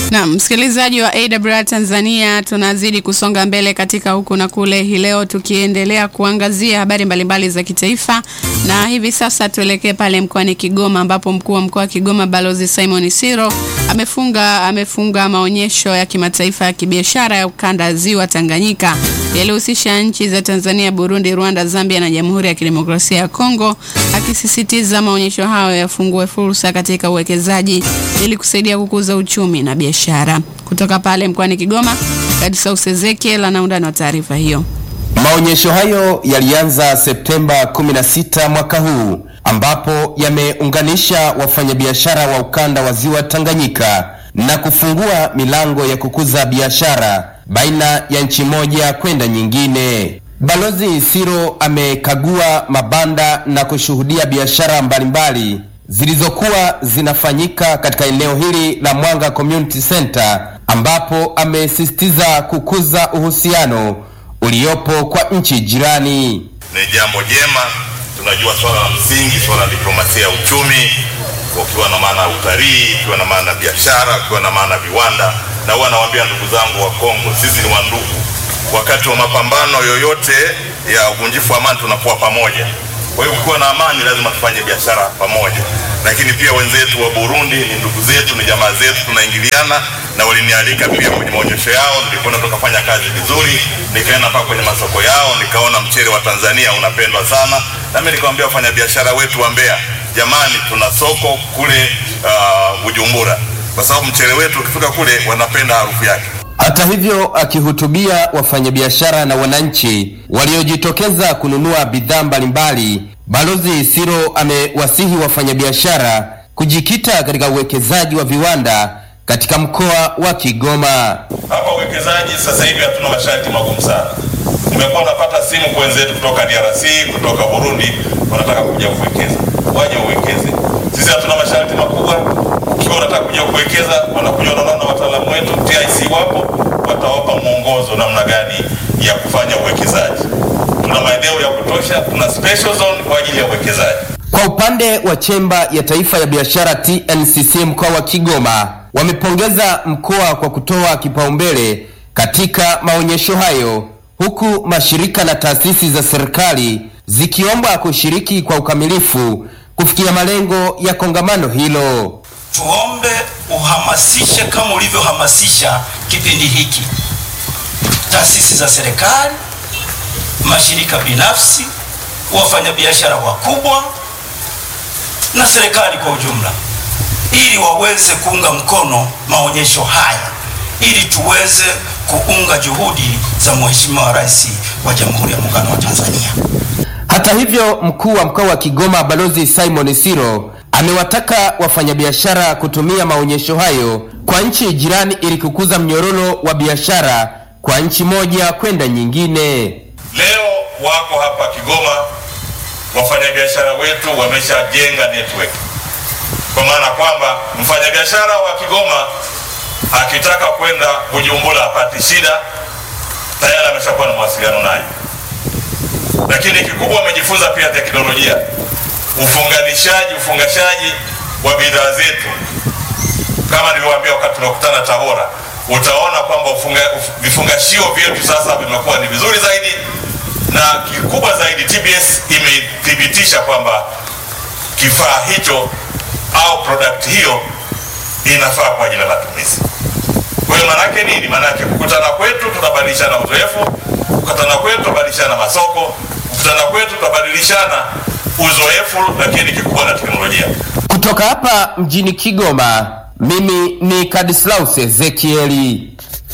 Na msikilizaji wa AWR Tanzania, tunazidi kusonga mbele katika huku na kule hii leo, tukiendelea kuangazia habari mbalimbali za kitaifa, na hivi sasa tuelekee pale mkoani Kigoma ambapo mkuu wa mkoa wa Kigoma Balozi Simon Siro amefunga amefunga maonyesho ya kimataifa ya kibiashara ya ukanda wa ziwa Tanganyika yaliyohusisha nchi za Tanzania, Burundi, Rwanda, Zambia na Jamhuri ya Kidemokrasia ya Kongo, akisisitiza maonyesho hayo yafungue fursa katika uwekezaji ili kusaidia kukuza uchumi na biashara. Kutoka pale mkoani Kigoma, Kadisaus Ezekiel ana undani wa taarifa hiyo. Maonyesho hayo yalianza Septemba 16 mwaka huu ambapo yameunganisha wafanyabiashara wa ukanda wa ziwa Tanganyika na kufungua milango ya kukuza biashara baina ya nchi moja kwenda nyingine. Balozi Siro amekagua mabanda na kushuhudia biashara mbalimbali zilizokuwa zinafanyika katika eneo hili la Mwanga Community Center ambapo amesisitiza kukuza uhusiano uliopo kwa nchi jirani. Ni jambo jema. Tunajua swala la msingi, swala la diplomasia ya uchumi, ukiwa na maana ya utalii, ukiwa na maana ya biashara, ukiwa na maana ya viwanda. Na huwa nawaambia ndugu zangu wa Kongo, sisi ni wandugu. Wakati wa mapambano yoyote ya uvunjifu wa amani tunakuwa pamoja. Kwa hiyo ukiwa na amani, lazima tufanye biashara pamoja. Lakini pia wenzetu wa Burundi ni ndugu zetu, ni jamaa zetu, tunaingiliana na walinialika pia kwenye maonyesho yao. Nilikwenda tukafanya kazi vizuri, nikaenda mpaka kwenye masoko yao, nikaona mchele wa Tanzania unapendwa sana, na mimi nikamwambia wafanyabiashara wetu wa Mbeya, jamani, tuna soko kule uh, Bujumbura, kwa sababu mchele wetu ukifika kule wanapenda harufu yake. Hata hivyo, akihutubia wafanyabiashara na wananchi waliojitokeza kununua bidhaa mbalimbali, Balozi Siro amewasihi wafanyabiashara kujikita katika uwekezaji wa viwanda katika mkoa wa Kigoma. Hapa uwekezaji sasa hivi hatuna masharti magumu sana. Nimekuwa napata simu kwa wenzetu kutoka DRC, kutoka Burundi, wanataka kuja kuwekeza, waje uwekeze. Sisi hatuna masharti makubwa. Ukiwa unataka kuja kuwekeza, wanakuja wanaona na wataalamu wetu TIC wapo, watawapa mwongozo namna gani ya kufanya uwekezaji. Tuna maeneo ya kutosha, tuna special zone kwa ajili ya uwekezaji. Kwa upande wa chemba ya taifa ya biashara TNCC mkoa wa Kigoma wamepongeza mkoa kwa kutoa kipaumbele katika maonyesho hayo, huku mashirika na taasisi za serikali zikiomba kushiriki kwa ukamilifu kufikia malengo ya kongamano hilo. Tuombe uhamasishe kama ulivyohamasisha kipindi hiki, taasisi za serikali, mashirika binafsi, wafanyabiashara wakubwa na serikali kwa ujumla, ili waweze kuunga mkono maonyesho haya, ili tuweze kuunga juhudi za Mheshimiwa Rais wa Jamhuri ya Muungano wa Tanzania. Hata hivyo, mkuu wa mkoa wa Kigoma Balozi Simon Siro amewataka wafanyabiashara kutumia maonyesho hayo kwa nchi jirani ili kukuza mnyororo wa biashara kwa nchi moja kwenda nyingine. Leo wako hapa Kigoma, wafanyabiashara wetu wameshajenga network, kwa maana kwamba mfanyabiashara wa Kigoma akitaka kwenda Bujumbura apati shida, tayari ameshakuwa na mawasiliano naye. Lakini kikubwa wamejifunza pia teknolojia, ufunganishaji, ufungashaji wa bidhaa zetu. Kama nilivyowaambia wakati tunakutana Tabora, utaona kwamba vifungashio vyetu sasa vimekuwa ni vizuri zaidi na kikubwa zaidi, TBS imethibitisha kwamba kifaa hicho au product hiyo inafaa kwa ajili ya matumizi. Kwa hiyo maanake nini? Maanake kukutana kwetu tutabadilishana uzoefu, kukutana kwetu tutabadilishana masoko, kukutana kwetu tutabadilishana uzoefu, lakini kikubwa na teknolojia. Kutoka hapa mjini Kigoma, mimi ni Kadislaus Ezekieli.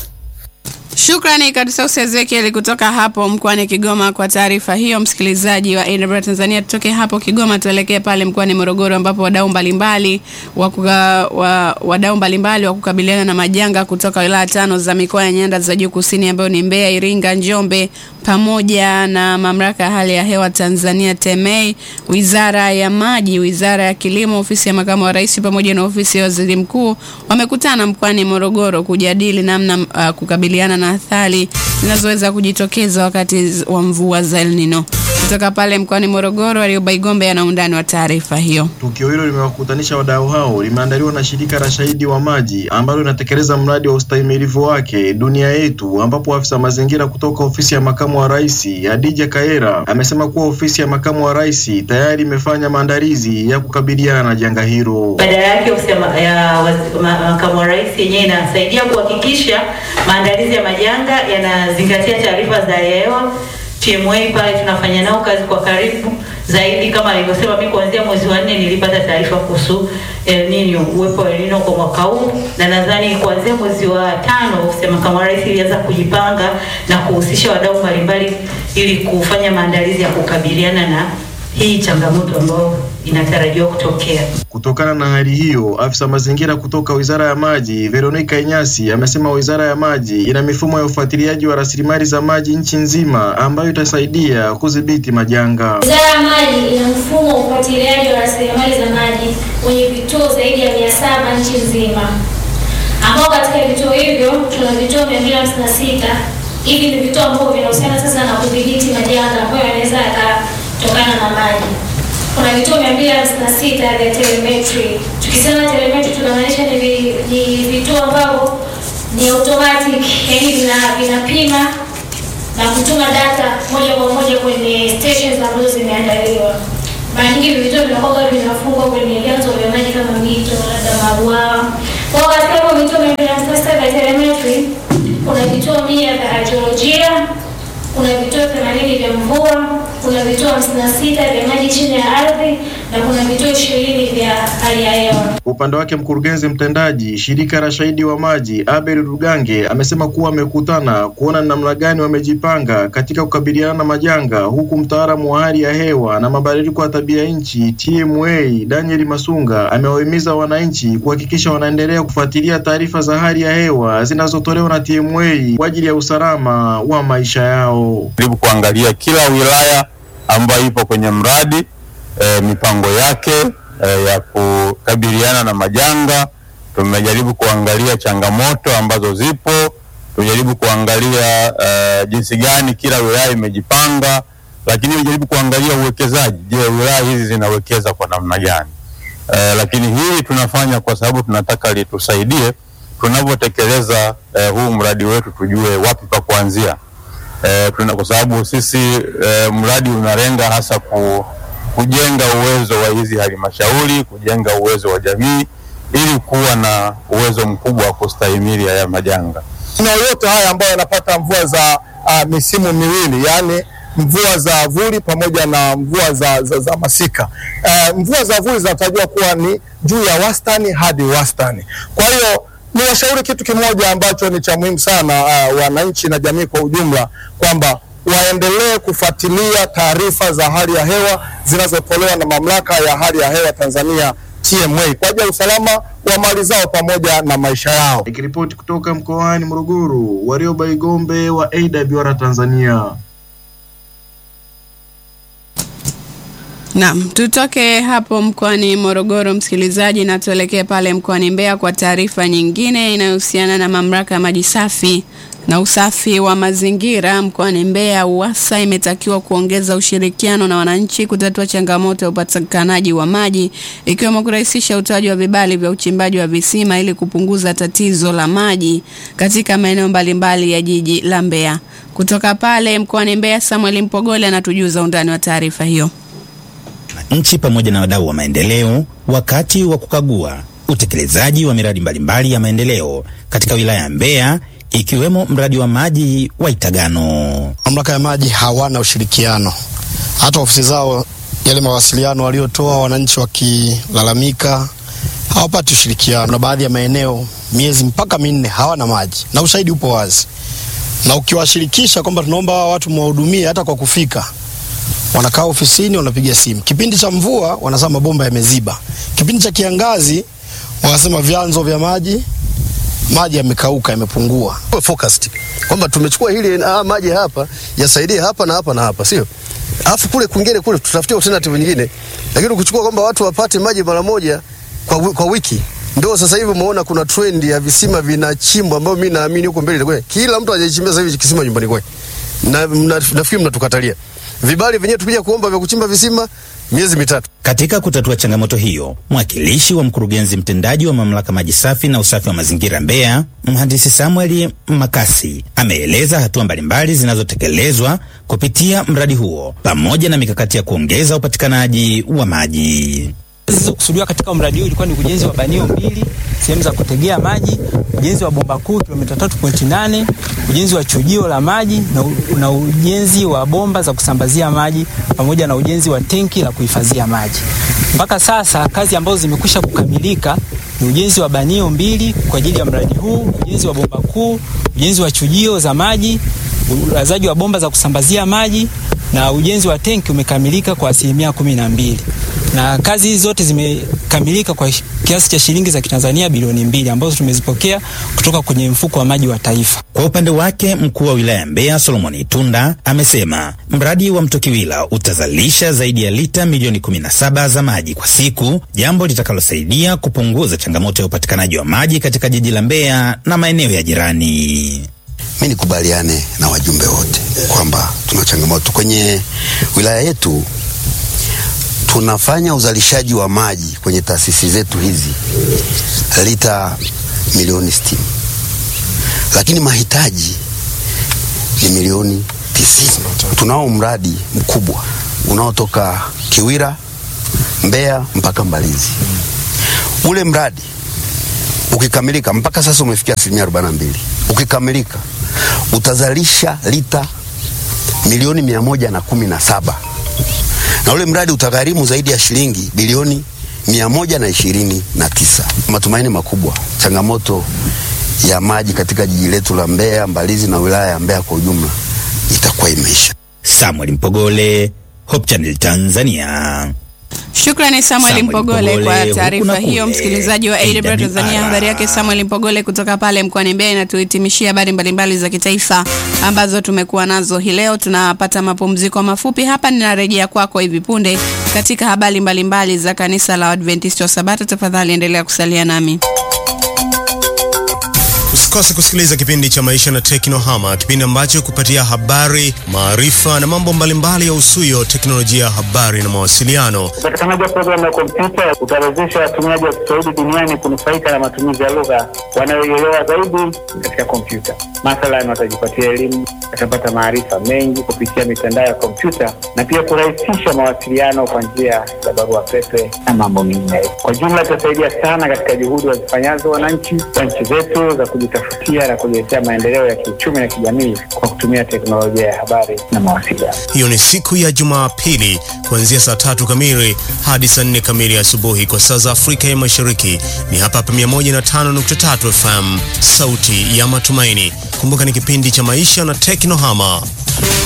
Shukrani Kadisaus Ezekiel kutoka hapo mkoani Kigoma kwa taarifa hiyo. Msikilizaji wa AWR Tanzania, tutoke hapo Kigoma tuelekee pale mkoani Morogoro ambapo wadau mbalimbali wa wadau mbalimbali wa kukabiliana na majanga kutoka wilaya tano za mikoa ya nyanda za juu kusini ambayo ni Mbeya, Iringa, Njombe pamoja na mamlaka ya hali ya hewa Tanzania TEMEI, wizara ya maji, wizara ya kilimo, ofisi ya makamu wa rais pamoja na ofisi ya waziri mkuu wamekutana mkoani Morogoro kujadili namna uh, kukabiliana na athari zinazoweza kujitokeza wakati wa mvua za El Nino. Kutoka pale mkoani Morogoro, Warioba Igombe ana undani wa taarifa hiyo. Tukio hilo limewakutanisha wadau hao, limeandaliwa na shirika la Shahidi wa Maji ambalo linatekeleza mradi wa ustahimilivu wake Dunia Yetu, ambapo afisa mazingira kutoka ofisi ya makamu wa rais Hadija Kaera amesema kuwa ofisi ya makamu wa rais tayari imefanya maandalizi ya kukabiliana na janga hilo. Badala yake ofisi ya ma- ya waz- ma- makamu wa rais yenyewe inasaidia kuhakikisha maandalizi ya majanga yanazingatia taarifa za hali ya hewa. TMA pale tunafanya nao kazi kwa karibu zaidi, kama alivyosema, mimi kuanzia mwezi wa nne nilipata taarifa kuhusu El Nino, uwepo wa El Nino kwa mwaka huu, na nadhani kuanzia mwezi wa tano ofisi ya makamu wa rais ilianza kujipanga na kuhusisha wadau mbalimbali ili kufanya maandalizi ya kukabiliana na hii changamoto ambayo inatarajiwa kutokea. Kutokana na hali hiyo, afisa mazingira kutoka Wizara ya Maji Veronica Inyasi amesema Wizara ya Maji ina mifumo ya ufuatiliaji wa rasilimali za maji nchi nzima ambayo itasaidia kudhibiti majanga. Wizara ya Maji ina mfumo wa ufuatiliaji wa rasilimali za maji wenye vituo zaidi ya mia saba nchi nzima, ambao katika vituo hivyo tuna vituo mia mbili hamsini na sita. Hivi ni vituo ambavyo vinahusiana sasa na kudhibiti majanga ambayo yanaweza yakatokana na maji. Kuna vituo mia mbili hamsini na sita vya telemetry. Tukisema telemetry tunamaanisha ni, vi, ni vituo ambavyo ni automatic, yani vina vinapima na kutuma data moja kwa moja kwenye stations ambazo zimeandaliwa. Mara nyingi hivi vituo vinakuwa vinafungwa kwenye vyanzo vya maji kama mito, labda mabwawa. Kwa hiyo katika hivyo vituo mia mbili hamsini na sita vya telemetry kuna vituo mia vya hydrolojia, kuna vituo themanini vya mvua, kuna vituo hamsini na sita vya maji chini ya ardhi na kuna vituo ishirini vya hali ya hewa. Kwa upande wake mkurugenzi mtendaji shirika la Shahidi wa Maji Abel Rugange amesema kuwa wamekutana kuona ni namna gani wamejipanga katika kukabiliana na majanga, huku mtaalamu wa hali ya hewa na mabadiliko ya tabia nchi TMA Daniel Masunga amewahimiza wananchi kuhakikisha wanaendelea kufuatilia taarifa za hali ya hewa zinazotolewa na TMA kwa ajili ya usalama wa maisha yao. jaribu kuangalia kila wilaya ambayo ipo kwenye mradi e, mipango yake e, ya kukabiliana na majanga. Tumejaribu kuangalia changamoto ambazo zipo, tumejaribu kuangalia e, jinsi gani kila wilaya imejipanga, lakini tumejaribu kuangalia uwekezaji. Je, wilaya hizi zinawekeza kwa namna gani? E, lakini hili tunafanya kwa sababu tunataka litusaidie tunavyotekeleza e, huu mradi wetu, tujue wapi pa kuanzia eh, tuna kwa sababu sisi eh, mradi unalenga hasa ku, kujenga uwezo wa hizi halmashauri, kujenga uwezo wa jamii ili kuwa na uwezo mkubwa wa kustahimili haya majanga. maeneo yote haya ambayo yanapata mvua za uh, misimu miwili yaani mvua za vuli pamoja na mvua za, za, za masika. Uh, mvua za vuli zinatarajiwa kuwa ni juu ya wastani hadi wastani. Kwa hiyo ni washauri kitu kimoja ambacho ni cha muhimu sana uh, wananchi na jamii kwa ujumla kwamba waendelee kufuatilia taarifa za hali ya hewa zinazotolewa na mamlaka ya hali ya hewa Tanzania TMA kwa ajili ya usalama wa mali zao pamoja na maisha yao. Nikiripoti kutoka mkoani Morogoro, Warioba Igombe wa AWR Tanzania. Naam, tutoke hapo mkoani Morogoro msikilizaji, na tuelekee pale mkoani Mbeya kwa taarifa nyingine inayohusiana na mamlaka ya maji safi na usafi wa mazingira mkoani Mbeya. UWASA imetakiwa kuongeza ushirikiano na wananchi kutatua changamoto ya upatikanaji wa maji ikiwemo kurahisisha utoaji wa vibali vya uchimbaji wa visima ili kupunguza tatizo la maji katika maeneo mbalimbali ya jiji la Mbeya. Kutoka pale mkoani Mbeya, Samuel Mpogole anatujuza undani wa taarifa hiyo. nchi pamoja na wadau wa maendeleo wakati wa kukagua utekelezaji wa miradi mbalimbali ya maendeleo katika wilaya ya Mbeya ikiwemo mradi wa maji wa Itagano. Mamlaka ya maji hawana ushirikiano, hata ofisi zao, yale mawasiliano waliotoa wananchi wakilalamika hawapati ushirikiano, na baadhi ya maeneo miezi mpaka minne hawana maji, na ushahidi upo wazi. Na ukiwashirikisha kwamba tunaomba hawa watu mwahudumie, hata kwa kufika wanakaa ofisini, wanapiga simu. Kipindi cha mvua wanasema mabomba yameziba, kipindi cha kiangazi wanasema vyanzo vya maji maji yamekauka, yamepungua. Tuwe focused kwamba tumechukua hili ah, maji hapa yasaidie hapa na hapa na hapa, sio alafu kule kwingine kule tutafutie alternative nyingine, lakini ukichukua kwamba watu wapate maji mara moja kwa, wi- kwa wiki ndio sasa hivi umeona kuna trend ya visima vinachimbwa, ambayo mimi naamini huko mbele itakuwa kila mtu ajichimbia sasa hivi kisima nyumbani kwake, na mna- nafikiri mnatukatalia. vibali vyenyewe tukija kuomba vya kuchimba visima miezi mitatu. Katika kutatua changamoto hiyo, mwakilishi wa mkurugenzi mtendaji wa mamlaka maji safi na usafi wa mazingira Mbeya, mhandisi Samuel Makasi, ameeleza hatua mbalimbali zinazotekelezwa kupitia mradi huo pamoja na mikakati ya kuongeza upatikanaji wa maji. zilizokusudiwa katika mradi huu ilikuwa ni ujenzi wa banio mbili, sehemu za kutegea maji, ujenzi wa bomba kuu kilomita 3.8, ujenzi wa chujio la maji na, u- na ujenzi wa bomba za kusambazia maji pamoja na ujenzi wa tenki la kuhifadhia maji. Mpaka sasa kazi ambazo zimekwisha kukamilika ni ujenzi wa banio mbili kwa ajili ya mradi huu, ujenzi wa bomba kuu, ujenzi wa chujio za maji, ulazaji wa bomba za kusambazia maji na ujenzi wa tenki umekamilika kwa asilimia kumi na mbili na kazi hizi zote zimekamilika kwa kiasi cha shilingi za Kitanzania bilioni mbili ambazo tumezipokea kutoka kwenye mfuko wa maji wa taifa. Kwa upande wake mkuu wa wilaya ya Mbeya Solomon Itunda amesema mradi wa Mto Kiwila utazalisha zaidi ya lita milioni 17 za maji kwa siku, jambo litakalosaidia kupunguza changamoto ya upatikanaji wa maji katika jiji la Mbeya na maeneo ya jirani. Mi nikubaliane na wajumbe wote kwamba tuna changamoto kwenye wilaya yetu. Tunafanya uzalishaji wa maji kwenye taasisi zetu hizi lita milioni sitini, lakini mahitaji ni milioni tisini. Tunao mradi mkubwa unaotoka Kiwira, Mbeya mpaka Mbalizi. Ule mradi ukikamilika, mpaka sasa umefikia asilimia arobaini na mbili. Ukikamilika utazalisha lita milioni mia moja na kumi na saba na ule mradi utagharimu zaidi ya shilingi bilioni mia moja na ishirini na tisa. Matumaini makubwa, changamoto ya maji katika jiji letu la Mbeya, Mbalizi na wilaya ya Mbeya kwa ujumla itakuwa imeisha. Samuel Mpogole, Hope Channel Tanzania. Shukrani Samuel Samuel Mpogole Mpogole, kwa huku taarifa na hiyo. kule. Msikilizaji wa AWR Tanzania, AWR. habari yake Samuel Mpogole kutoka pale mkoani Mbeya inatuhitimishia habari mbalimbali za kitaifa ambazo tumekuwa nazo hii leo. Tunapata mapumziko mafupi hapa, ninarejea kwako hivi punde katika habari mbalimbali za kanisa la Adventista wa Sabato. Tafadhali endelea kusalia nami. Usikose kusikiliza kipindi cha Maisha na Teknohama, kipindi ambacho kupatia habari, maarifa na mambo mbalimbali ya usuyo teknolojia ya habari na mawasiliano. Upatikanaji wa programu ya kompyuta utawezesha watumiaji wa Kiswahili duniani kunufaika na matumizi ya lugha wanayoielewa zaidi katika kompyuta. Mathalan, watajipatia elimu, watapata maarifa mengi kupitia mitandao ya kompyuta na pia kurahisisha mawasiliano kwa njia za barua pepe na mambo mengineyo. Kwa jumla, itasaidia sana katika juhudi wazifanyazo wananchi wa nchi zetu za kujitafutia na kujiletea maendeleo ya kiuchumi na kijamii kwa kutumia teknolojia ya habari na mawasiliano. Hiyo ni siku ya Jumapili kuanzia saa tatu kamili hadi saa nne kamili asubuhi kwa saa za Afrika ya Mashariki. Ni hapa hapa 105.3 FM, sauti ya matumaini. Kumbuka ni kipindi cha maisha na teknohama.